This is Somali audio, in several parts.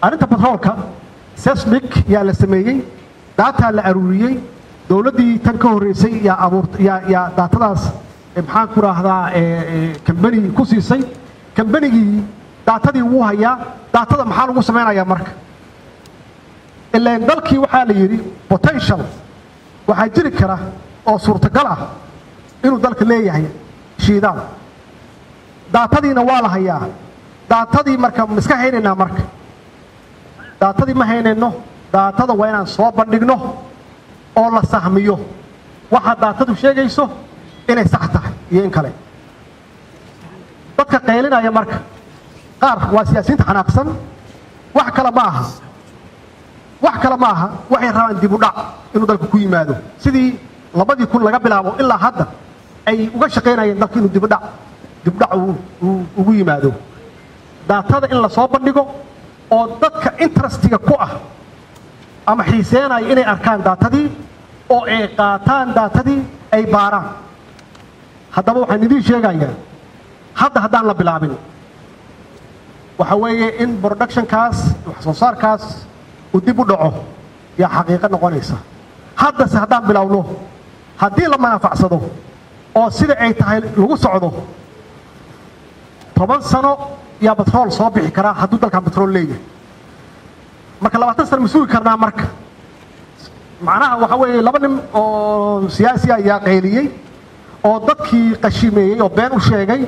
arrinta batroolka sesmic yaa la sameeyey daataa la aruuriyey dowladdii tan ka horreysay yaa abuurt yaa yaa daatadaas eh, maxaan ku raahdaa kambani ku siisay kambanigii daatadii wuu hayaa daatada maxaa lagu samaynayaa marka ilaan dalkii waxaa la yidhi potential waxaa jiri kara oo suurtagal ah inuu dalka leeyahay shiidaal daatadiina waa la hayaa daatadii marka ma iska haynaynaa marka daatadii ma haynayno daatada waa inaan soo bandhigno oo la sahmiyo waxa daatadu sheegayso inay sax tahay iyo in kale dadka qaylinaya marka qaar waa siyaasiyiinta xanaaqsan wax kale ma aha wax kale ma aha waxay rabaan dib u dhac inuu dalka ku yimaado sidii labadii kun laga bilaabo ilaa hadda ay uga shaqaynayeen dalka inuu dibudhac dibudhac uu- uu ugu yimaado daatada in la soo bandhigo oo dadka interestiga ku ah ama xiiseenaya inay arkaan daatadii oo ay qaataan daatadii ay baaraan haddaba waxaan idiin sheegayaa hadda haddaan la bilaabin waxa weeye in productionkaas wax soo saarkaas uu dib u dhaco yaa xaqiiqo noqonaysa haddase haddaan bilowno haddii la manafacsado oo sida ay tahay lagu socdo toban sano yaa batrool soo bixi karaa hadduu dalkan batrool leeyahay marka labaatan sano ma sugi karnaa marka macnaha waxa weeye laba nin oo siyaasi ayaa qayliyey oo dadkii qashimeeyey oo been u sheegay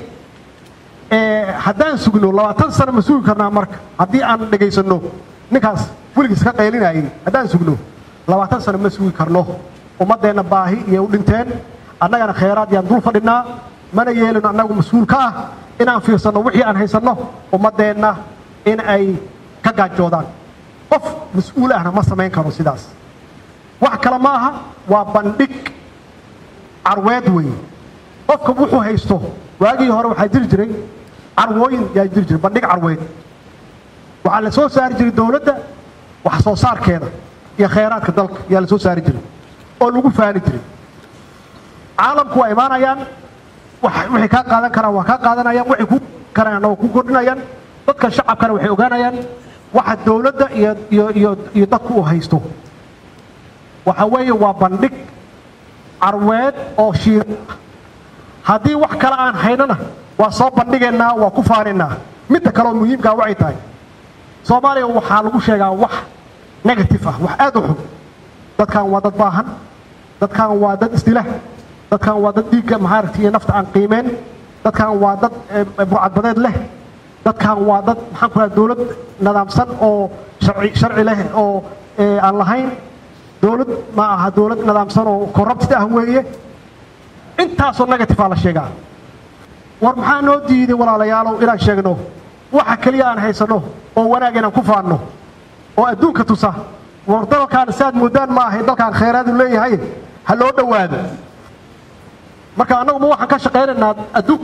ee haddaan sugno labaatan sano ma sugi karnaa marka haddii aan dhegaysanno ninkaas weligiis ka qaylinayay haddaan sugno labaatan sano ma sugi karno ummaddeenna baahi iyay u dhinteen annagana khayraad yaan dul fadhinaa mana yeelino annagu mas-uul ka ah inaan fiirsanno wixii aan haysanno ummaddeenna in ay ka gaajoodaan qof mas-uul ahna ma samayn karo sidaas wax kale ma aha waa bandhig carweed weeye qofka wuxuu haysto waagii hore waxaa jiri jiray carwooyin yaa jiri jiray bandhig carweed waxaa la soo saari jiray dowladda wax soo saarkeeda iyo khayraadka dalka yaa la soo saari jiray oo lagu faani jiray caalamku waa imaanayaan wax- waxay kaa qaadan karaan waa kaa qaadanayaan waxay ku karaan waa ku kordhinayaan dadka shacabkana waxay ogaanayaan waxa dowladda iyo iyo iyo iyo dadku uu haysto waxa weeye waa bandhig carweed oo shiir haddii wax kale aan haynana waa soo bandhigaynaa waa ku faanaynaa midda kaleoo muhiimkaa waxay tahay soomaaliya waxaa lagu sheegaa wax negative ah wax aad u xun dadkan waa dad baahan dadkan waa dad isdila dadkan waa dad dhiigga mahaaragta iyo nafta aan qiimeen dadkan waa dad eh, burcadbadeed leh dadkan waa dad maxaan ku raha dowlad nidaamsan oo sharci sharci leh oo eh, aan lahayn dowlad ma aha dowlad nidaamsan oo corrupted ah weeye intaasoo negative aa la sheegaa war maxaa noo diiday walaalayaalow inaan sheegno waxa keliya aan haysanno oo wanaag inaan ku faanno oo adduunka tusa war dalkaan saad moodaan ma ahay dalkaan khayraadu leeyahay ha loo dhowaado marka annagu ma waxaan ka shaqaynaynaa adduun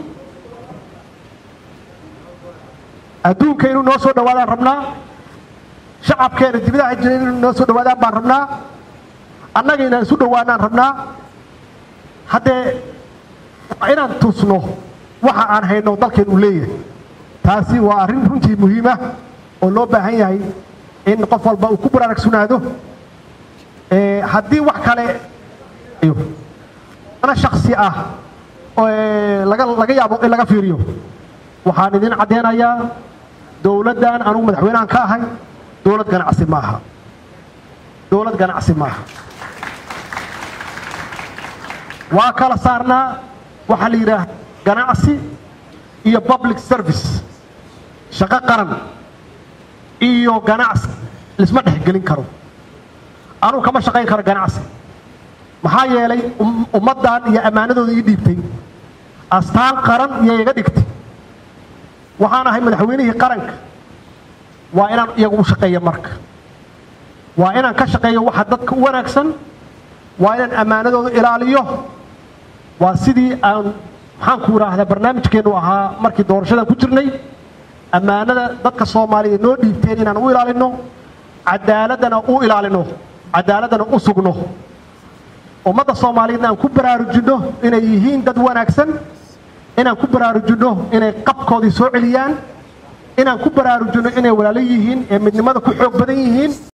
adduunka inuu noo soo dhowaadaan rabnaa shacabkeena dibadaha jira inuu noo soo dhowaadaan baan rabnaa annaga inaan isu dhowaanaan rabnaa haddee waa inaan tusno waxa aan hayno dalkeen uu leeyahay taasi waa arrin runtii muhiima oo loo baahan yahay in qof walba uu ku baraarugsunaado Ee, haddii wax kale iyo ana shaksi ah oo ee, laga laga yaabo in laga fiiriyo waxaan idin caddeynayaa dowladdan anugu madaxweynahan ka ahay dowlad ganacsi ma aha dowlad ganacsi ma aha waa kala saarnaa waxaa la yidhaah ganacsi iyo public service shaqo qaran iyo ganacsi lisma dhexgelin karo anugu kama shaqayn karo ganacsi maxaa yeelay um- ummaddan iyo ammaanadooda ii dhiibtay astaan qaran iyo iga dhigtay waxaan ahay madaxweynihii qaranka waa inaan iyagu u shaqeeyo marka waa inaan ka shaqeeyo waxa dadka u wanaagsan waa inaan ammaanadooda ilaaliyo waa sidii aan maxaan ku idhaahdaa barnaamijkeennu ahaa markii doorashadan ku jirnay ammaanada dadka soomaaliyeed noo dhiibteen inaan u ilaalino cadaaladana u ilaalino cadaaladana u sugno ummadda soomaaliyeedna aan ku baraarujinno inay yihiin dad wanaagsan inaan ku baraarujinno inay qabkoodii soo celiyaan inaan ku baraarujino inay walaalo yihiin ee midnimada ku xoog badan yihiin